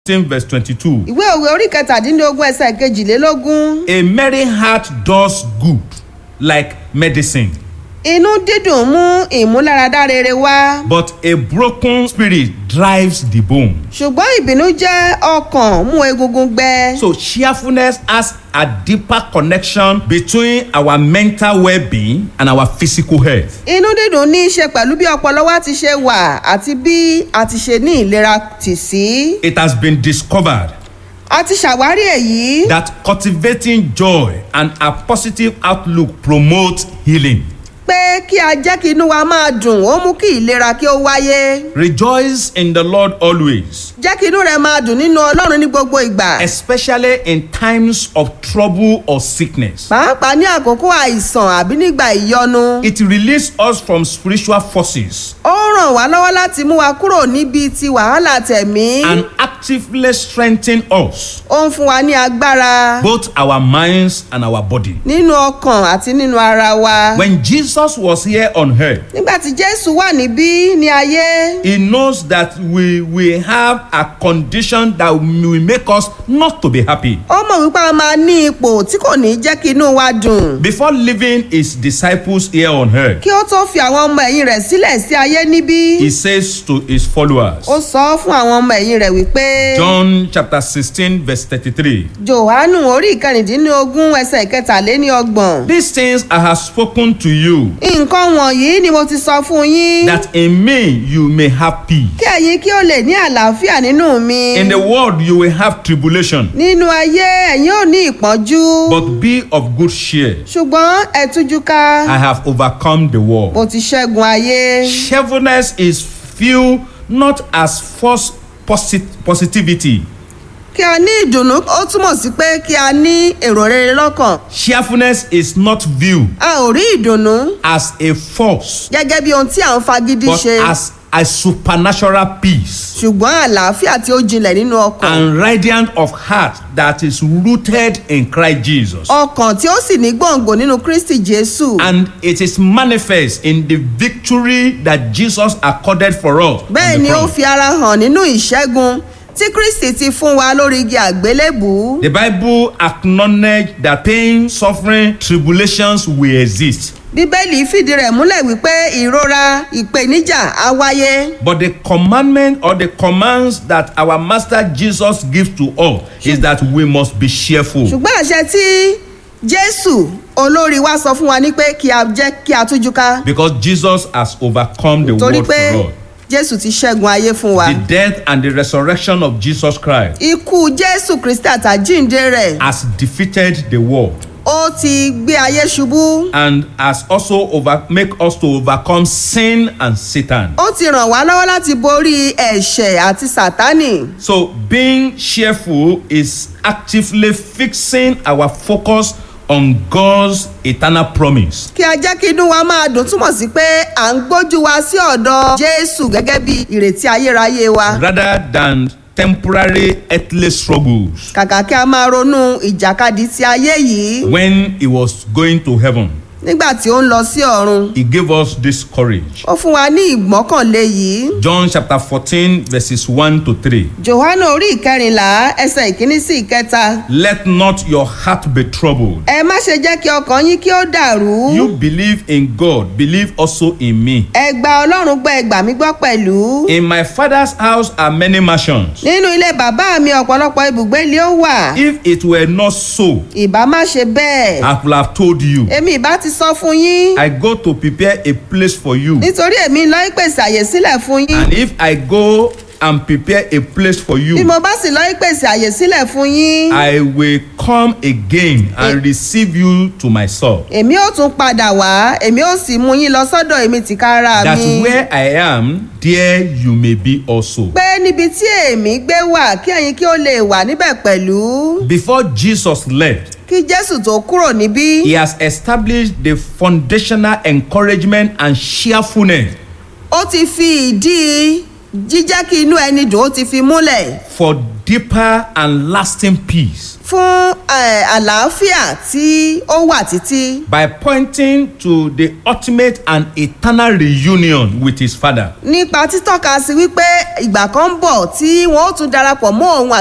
16 verse 22. ìwé òwe orí kẹtàdínlógún ẹsẹ̀ kejìlélógún A merry heart does good like medicine, inú dídùn mú ìmúláradá rere wá but a broken spirit drives the bone. ṣùgbọ́n ìbínú jẹ́ ọkàn mú egungun gbẹ. So cheerfulness has a deeper connection between our mental well-being and our physical health. inú dídùn ní í ṣe pẹ̀lú bí ọpọlọ wa ti ṣe wà àti bí a ti ṣe ní ìlera tì sí. It has been discovered a ti ṣàwárí èyí that cultivating joy and a positive outlook promotes healing. pé kí a jẹ́ kí inú wa máa dùn ó mú kí ìlera kí ó wáyé. Rejoice in the Lord always, jẹ́ kí inú rẹ̀ máa dùn nínú ọlọ́run ní gbogbo ìgbà. especially in times of trouble or sickness. pàápàá ní àkókò àìsàn àbí nígbà ìyọnu. It releases us from spiritual forces ó ràn wá lọ́wọ́ láti mú wa kúrò níbi ti wàhálà tẹ̀mí. and actively strengthen us, ó ń fún wa ní agbára both our minds and our body. nínú ọkàn àti nínú ara wa. When Jesus was here on earth, nígbà tí jésù wà níbí ní ayé he knows that we we have a condition that will make us not to be happy. ó mọ̀ wípé a máa ní ipò tí kò ní jẹ́ kí inú wa dùn. Before leaving his disciples here on earth, kí ó tó fi àwọn ọmọ ẹ̀yìn rẹ̀ sílẹ̀ sí ayé níbí. he says to his followers, ó sọ fún àwọn ọmọ ẹ̀yìn rẹ̀ wípé. John chapter 16, verse 33. johannu orí ìkẹrìndínlógún ẹsẹ̀ ìkẹtàléníọgbọ̀n. These things I have spoken to you, nǹkan wọ̀nyí ni mo ti sọ fún yín. that in me you may have peace. kí ẹ̀yin kí ó lè ní àlàáfíà nínú mi. In the world you will have tribulation, nínú ayé ẹ̀yin ò ní ìpọ́njú. but be of good cheer. ṣùgbọ́n ẹ tújú ká. I have overcome the world. mo ti ṣẹ́gun ayé. Cheerfulness is viewed not as false posit- positivity. kí a ní ìdùnnú ó túmọ̀ sí pé kí a ní èrò rere lọ́kàn. Cheerfulness is not viewed a ò rí ìdùnnú as a force, gẹ́gẹ́ bí ohun tí à ń fagídí but ṣe. as a supernatural peace ṣùgbọ́n àlàáfíà tí ó jinlẹ̀ nínú ọkàn. and radiant of heart that is rooted in Christ Jesus. ọkàn tí ó sì ní gbòǹgbò nínú kristi jésù. And it is manifest in the victory that Jesus accorded for us. on bẹ́ẹ̀ the ni ó cross. fi ara hàn nínú ìṣẹ́gun tí kristi ti fún wa lórí igi àgbélébùú. The Bible acknowledge that pain, suffering, tribulations will exist. bíbélì fìdí rẹ̀ múlẹ̀ wípé ìrora ìpèníjà á wáyé. But the commandment or the commands that our Master Jesus gives to us is that we must be cheerful. ṣùgbọ́n àṣẹ tí jésù olórí wa sọ fún wa ní pé kí a jẹ́ kí a tújú ká. Because Jesus has overcome the torí world pé for us. jésù ti ṣẹ́gun ayé fún wa. The death and the resurrection of Jesus Christ ikú jésù kristi àtàjíǹde rẹ̀ has defeated the world ó ti gbé ayé ṣubú. and has also over make us to overcome sin and Satan. ó ti ràn wá lọ́wọ́ láti borí ẹ̀ṣẹ̀ àti sátánì. So being cheerful is actively fixing our focus on God's eternal promise. kí a jẹ́ kí inú wa máa dùn túmọ̀ sí pé à ń gbójú wa sí ọ̀dọ̀ jésù gẹ́gẹ́ bí ìrètí ayérayé wa. rather than temporary earthly struggles kàkà kí a máa ronú ìjàkadì ti ayé yìí when he was going to heaven nígbà tí ó ń lọ sí ọ̀run. he gave us this courage ó fún wa ní ìgbọ́kànlé yìí. john chapter fourteen verses one to three johannu orí ìkẹrìnlá ẹsẹ̀ ìkíní sí ìkẹta. let not your heart be troubled ẹ má ṣe jẹ́ kí ọkàn yín kí ó dàrú. you believe in god believe also in me ẹ gba ọlọ́run gbọ́ ẹ gbà mí gbọ́ pẹ̀lú. in my father's house are many mansions nínú ilé bàbá mi ọ̀pọ̀lọpọ̀ ibùgbé ni ó wà. if it were not so ìbá má ṣe bẹ́ẹ̀. i would have told you èmi ìbá ti sọ fún yín. i go to prepare a place for you nítorí èmi lọ ìpèsè àyè sílẹ̀ fún yín. and if i go and prepare a place for you bí mo bá sì lọ ìpèsè àyè sílẹ̀ fún yín. I will come again and receive you to myself. èmi ó tún padà wá èmi ó sì mú yín lọ sọ́dọ̀ èmi tìkára That mi. where I am, there you may be also. pé níbi tí èmi gbé wà kí ẹ̀yin kí ó lè wà níbẹ̀ pẹ̀lú. Before Jesus left, kí jésù tó kúrò níbí. he has established the foundational encouragement and cheerfulness ó ti fi ìdí jíjẹ́ kí inú ẹni dùn ó ti fi múlẹ̀ for deeper and lasting peace fún eh, àlàáfíà tí ó wà títí by pointing to the ultimate and eternal reunion with his father. nípa títọ́ka sí wípé ìgbà kan ń bọ̀ tí wọ́n ó tún darapọ̀ mọ́ òun